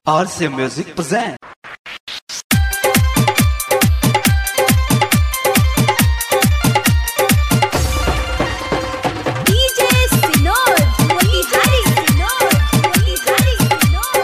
RC Music present. DJ Sinod, Motihari Sinod, Motihari Sinod,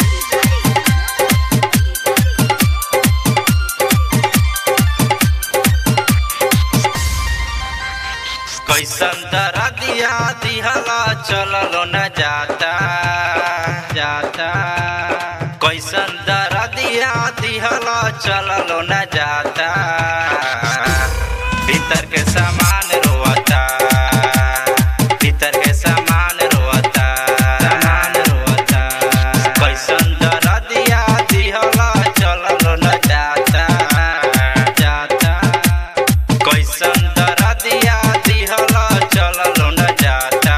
कैसन दरदिया दिहला चललो न जाता जाता कैसन दरदिया दिहला चललो न जाता भीतर के सामान रोता भीतर के सामान रोता सामान रोता कैसन दरदिया दिहला चललो न जाता जाता कैसन दरदिया दिहला चललो न जाता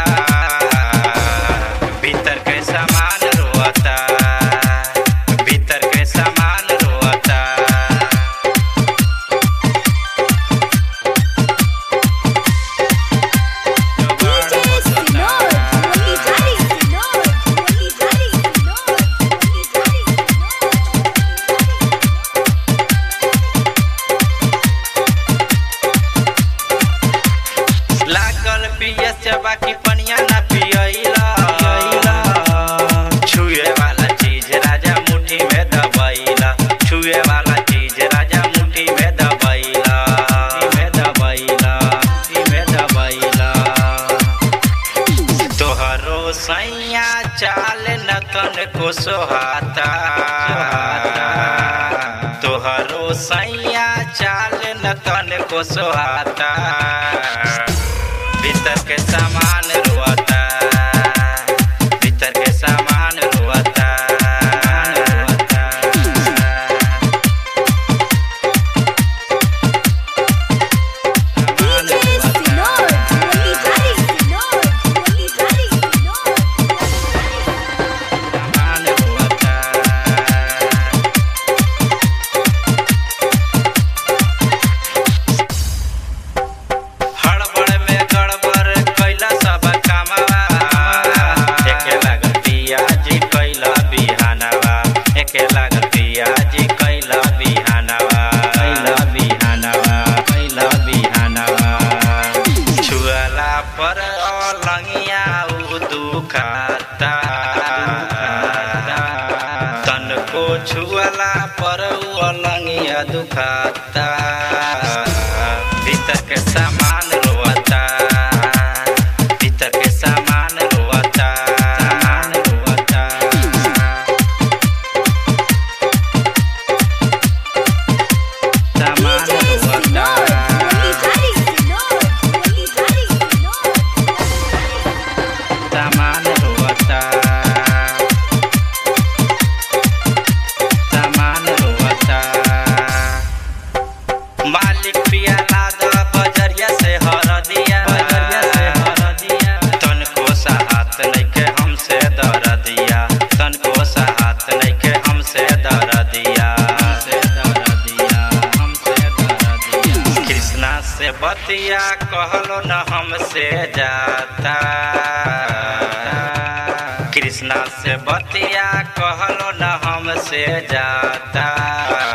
भीतर के सामान रोता भीतर के सामान रोता DJ Sinod, Motihari Sinod, Motihari Sinod, Motihari लागल पियस चबा की पनिया ना पियला छुए वाला चीज राजा मुट्ठी में दबैला छुए वाला चीज राजा मुट्ठी में दबैला में दबैला में दबैला तोहरो सैया चाल न तन को सोहाता तोहरो सैया चाल न तन को सोहाता भीतर के सामान रोता भीतर के सामान रोता रोता DJ Sinod, Motihari Sinod, Motihari Sinod, सामान रोता हड़बड़ में गड़बड़ कैला सब कामवा एके लागल पियाजी कैला बिहानवा एके लागल पियाजी कैला बिहानवा कैला बिहानवा कैला बिहानवा छुअला पर अलंगिया उ दुखाता तन को छुअला पर उ अलंगिया दुखाता भीतर के सामान रोता भीतर के सामान रोता सामान रोता सामान DJ Sinod, रोता Motihari Sinod, Motihari Sinod, सामान रोता सामान रोता मालिक पिया लादा बजरिया से हर दिया बजरिया से हर दिया तन को साहत नइखे हमसे दर दिया तन को साहत नइखे हमसे दर दिया हमसे दर दिया हमसे दर दिया कृष्णा से बतिया कहलो न हमसे जाता कृष्णा से बतिया कहलो न हमसे जाता